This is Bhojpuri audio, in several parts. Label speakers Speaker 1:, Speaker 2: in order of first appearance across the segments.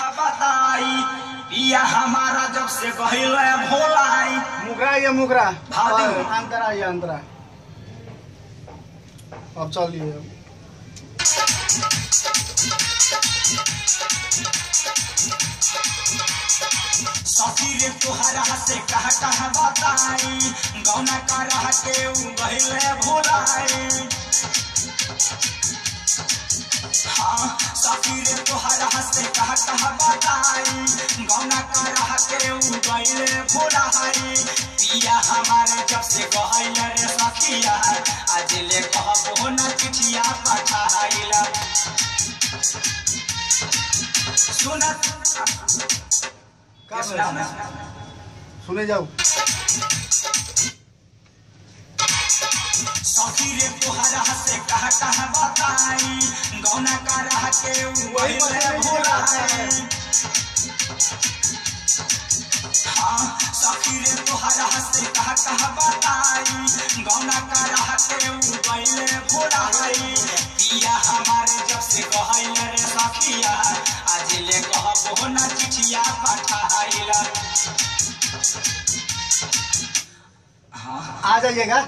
Speaker 1: बताई पिया हमारा जब से गहिल भोलाई
Speaker 2: मुगरा ये मुगरा
Speaker 1: भादी।
Speaker 2: और अंतरा ये अंतरा अब चलिए
Speaker 1: सखी रे तोहरा से कह कह बताई गौना का रह के उ गहिल भोलाई हाँ सखी रे तोहरा से कह कह बताई गौना का रह के उ गहिल भोलाई पिया हमारे जब से गहिल रे सखिया आज ले कहबो न चिठिया पठाइला सुनत
Speaker 2: का
Speaker 1: सुना
Speaker 2: सुने जाओ
Speaker 1: सखी रे तोहरा से कह कह बताई गौना का रह के वही भोला हाँ सखी रे तोहरा से कह कह बताई गौना का रह के वही भोला पिया हमारे जब से कहल रे सखिया आज ले कहबो ना चिठिया पठाइला हाँ
Speaker 2: आ जाइएगा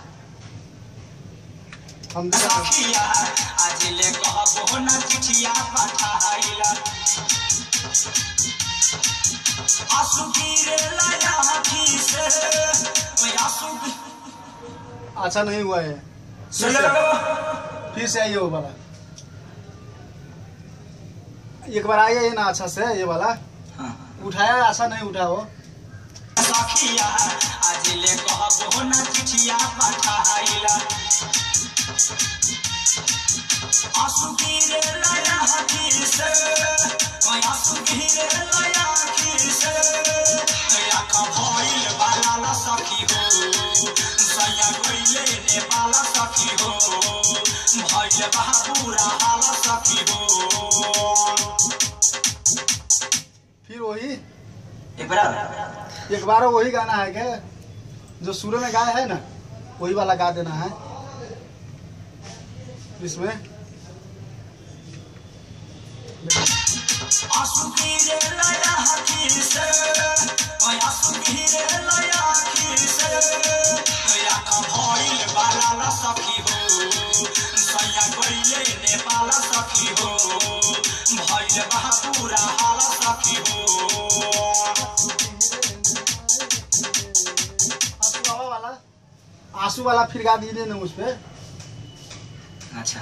Speaker 2: हम भी आ-
Speaker 1: सखिया आज ले कहबो न चिठिया पठाइला आंसू गिरे लाया आँखी से ओए आंसू गिरे
Speaker 2: अच्छा नहीं हुआ है
Speaker 1: सुन लो
Speaker 2: फिर से आइए वो वाला एक बार आइए ये ना अच्छा से ये वाला
Speaker 1: हाँ
Speaker 2: उठाया अच्छा नहीं उठा वो
Speaker 1: सखिया आज ले कहबो न चिठिया पठाइला आंसू गिरे लाया आँखी से ओए आंसू गिरे लाया आँखी से आँख भइल बाला ला सखी हो सैया गइले रे बाला सखी हो भइल बहाबुरा हाल सखी हो
Speaker 2: फिर वही
Speaker 1: एक बार
Speaker 2: एक बार वही गाना है क्या जो शुरू में गाया है ना वही वाला गा देना है इसमें
Speaker 1: आंसू गिरे लाया आँखी से ओए आंसू गिरे लाया आँखी से आँख भइल बाला ला सखी हो सैया गइले नेपाल सखी हो भइल बहापुरा हाल सखी हो
Speaker 2: आंसू बाबा वाला आंसू वाला फिर गा दीजिए ना उस पे
Speaker 1: अच्छा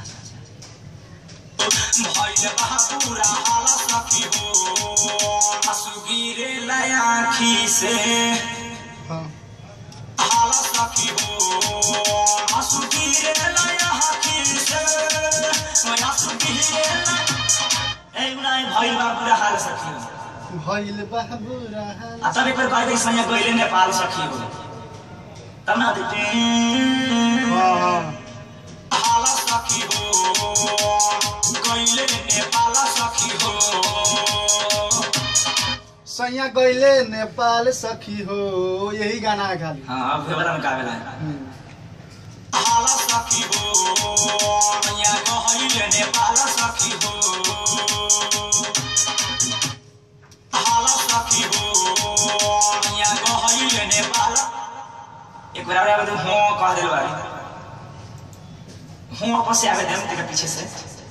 Speaker 1: भइल बहापुरा हाल सखी हो आंसू गिरे लाया आँखी से
Speaker 2: हाँ
Speaker 1: हाल सखी हो आंसू गिरे लाया आँखी से ओए आंसू गिरे लाया ए उनाइ भइल बा पूरा हाल सखी हो
Speaker 2: भइल बाबुरा हाल।
Speaker 1: आ तब एक बार कहते संगे गइले नेपाल सखी हो तब ना देते
Speaker 2: हाँ हाँ
Speaker 1: हाल सखी हो गइले नेपाल सखी हो
Speaker 2: सैया गइले नेपाल सखी हो यही गाना है खाली
Speaker 1: हाँ अब वाला में गावेला है
Speaker 2: हम्म।
Speaker 1: हाल सखी हो मैया गइले नेपाल सखी हो हाल सखी हो मैया गइले नेपाल एक बार आवे तो हो कह देल बारी हो वापस से आवे देम तेरे पीछे से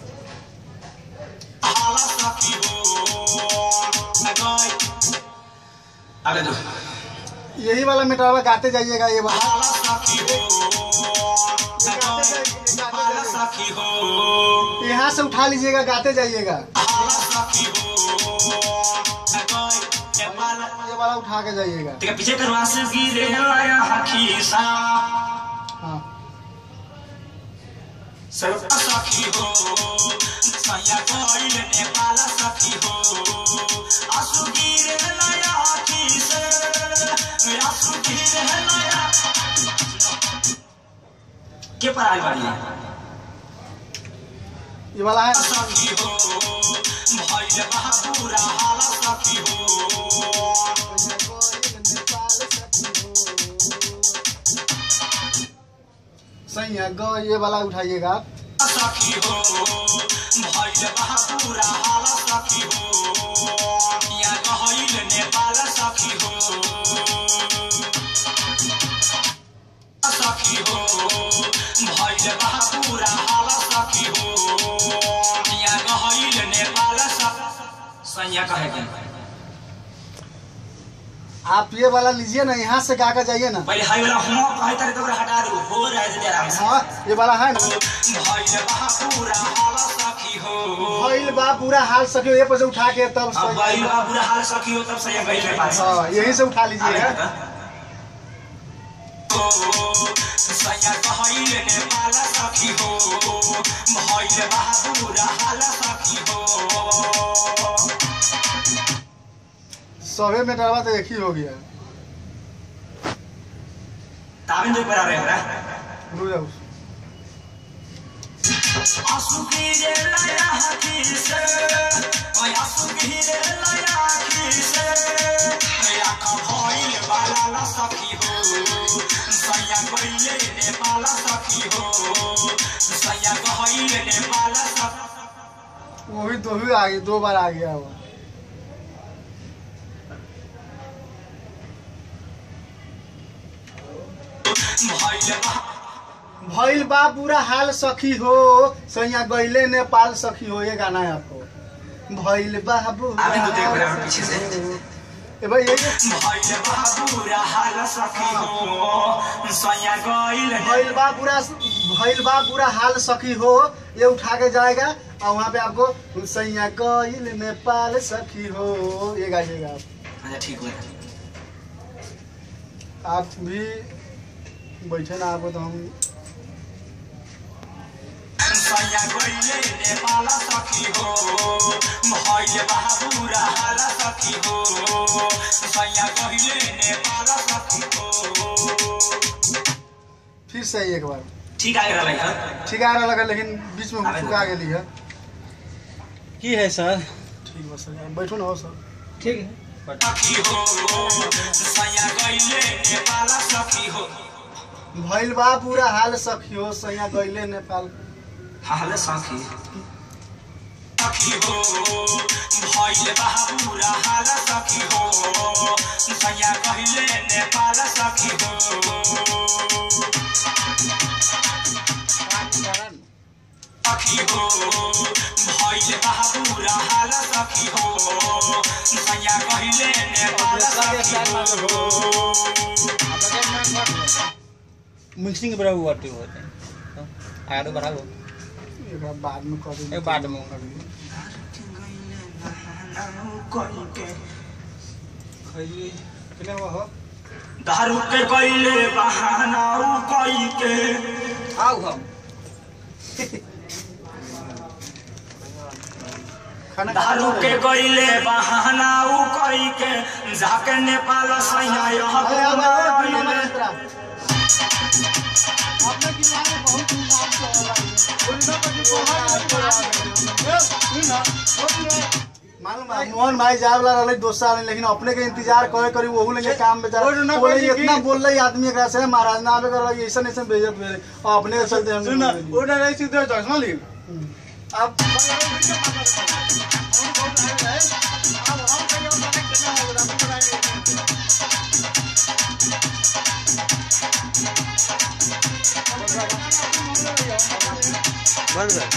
Speaker 1: हाल सखी हो मैं गई आवे दो
Speaker 2: यही वाला मेटावा गाते जाइएगा ये वाला
Speaker 1: हाल सखी हो मैं गई हाल सखी हो
Speaker 2: यहाँ से उठा लीजिएगा गाते जाइएगा
Speaker 1: हाल सखी हो मैं गई नेपाल
Speaker 2: ये वाला उठा के जाइएगा
Speaker 1: तेरे पीछे करवा से गिरे लाया हकी सा
Speaker 2: हाँ
Speaker 1: सर्व सखी हो सैया गइल नेपाल सखी हो आंसू गिरे लाया हकी से आंसू गिरे लाया के पर आइल बाड़ी
Speaker 2: ये वाला है
Speaker 1: सखी हो भइल बहापुरा हाल सखी हो
Speaker 2: सैया गो ये वाला उठाइएगा आप
Speaker 1: सखी हो भइल बहापुरा हाल सखी हो सैया कहे के
Speaker 2: आप ये वाला लीजिए ना यहाँ से गा कर जाइए ना
Speaker 1: पहले हाई वाला हुआ कहे तारे तो ओकरा हटा दो हो रहा है आराम से
Speaker 2: हाँ ये वाला है ना
Speaker 1: भइल बहा पूरा हाल सखी हो
Speaker 2: भइल बा पूरा हाल सके ये पर से उठा के तब
Speaker 1: अब
Speaker 2: सही
Speaker 1: भइल बहा पूरा हाल सखी हो तब सैया गई मेरे पास
Speaker 2: हाँ यहीं से उठा
Speaker 1: आगे
Speaker 2: लीजिए
Speaker 1: बता। ओ, सैया कहइल नेपाल सखी हो भइल बहा पूरा हाल सखी हो
Speaker 2: सवे में डरवा तो एक ही हो गया
Speaker 1: ताबिन जो बना रहे हमरा
Speaker 2: रुक जाओ
Speaker 1: आंसू गिरे लया आँखी से ओए आंसू गिरे लया आँखी से ओए आँखा भइल बाला ला सखी हो सैया गइले नेपाल सखी हो सैया गइल नेपाल सखी
Speaker 2: वही दो ही आ गई दो बार आ गया वो
Speaker 1: भइल बा
Speaker 2: भइल बा बुरा हाल सखी हो सैया गइले नेपाल सखी हो ये गाना है आपको भइल बा बुरा
Speaker 1: आगे तो देख रहे हो
Speaker 2: हाल
Speaker 1: पीछे से।
Speaker 2: सखी हो। ए भाई ये
Speaker 1: भइल बा पूरा हाल सखी हो सैया गइल
Speaker 2: भइल बा बुरा भइल बा बुरा हाल सखी हो ये उठा के जाएगा और वहाँ पे आपको सैया गइल नेपाल सखी हो ये गाइएगा आप
Speaker 1: अच्छा ठीक हो
Speaker 2: आप भी बैठे ना आपको तो हम
Speaker 1: सैया गइले नेपाल सखी हो भइल बा पूरा हाल सखी हो सैया गइले नेपाल सखी हो
Speaker 2: फिर सही एक बार
Speaker 1: ठीक आगे रहलै है
Speaker 2: ठीक आ रहा लगा लेकिन बीच में हुक चुका गेली है
Speaker 3: की है सर
Speaker 2: ठीक बस सर बैठो ना हो सर
Speaker 3: ठीक है
Speaker 1: सखी हो सैया गइले नेपाल सखी हो
Speaker 2: भइल बा पूरा हाल सखी हो सैया गइले नेपाल
Speaker 1: हाल सखी सखी हो भइल बा पूरा हाल सखी हो सैया गइले नेपाल सखी हो सखी हो भइल बा पूरा हाल सखी हो सैया गइले नेपाल सखी हो
Speaker 3: मिक्सिंग के बराबर वाटे होते हैं आगे बढ़ाओ
Speaker 2: एकरा बाद में कर देंगे
Speaker 3: एक बाद में।
Speaker 2: किने हुआ हो
Speaker 1: दारू के कैले बहाना उ कई के
Speaker 3: आओ हम
Speaker 2: खाना
Speaker 1: दारू के कैले बहाना उ कई के जाके नेपाल सैया यह
Speaker 2: अरे अब अब
Speaker 1: गइले।
Speaker 2: मित्रा आपने की लाइन में बहुत नाम चला बोलना पड़ी मालूम है मोहन भाई जाए वाला रहले दोस्त साल लेकिन अपने के इंतजार करे करी वहू लेके काम बेचारा बोले इतना बोल रही आदमी एकरा से महाराज ना आवे कर ऐसा ऐसा बेइज्जत भेले और अपने के चलते हम
Speaker 3: सुन
Speaker 2: बोल
Speaker 3: ओटा रही सीधे चश्मा ली
Speaker 2: अब
Speaker 3: बंद कर